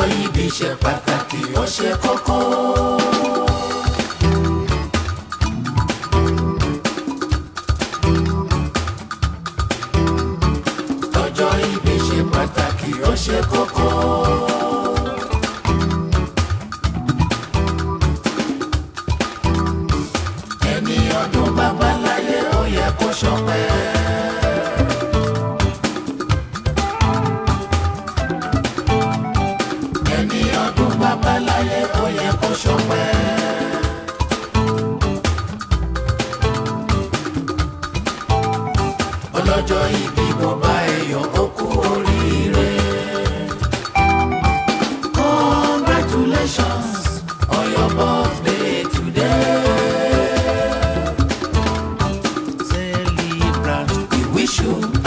ìbí ṣe pàtàkì ó ṣe kókó. ọjọ́ ìbí ṣe pàtàkì ó ṣe kókó. ẹni ọdún bàbá láyé ó yẹ kó ṣọpẹ́. ẹni ọdún bàbá láyé ó yẹ kó ṣọpẹ́. ọlọ́jọ́ ìbí mo bá ẹ̀yọ̀ ó kú oríire. congratulations on your birthday today. celebrant we wish you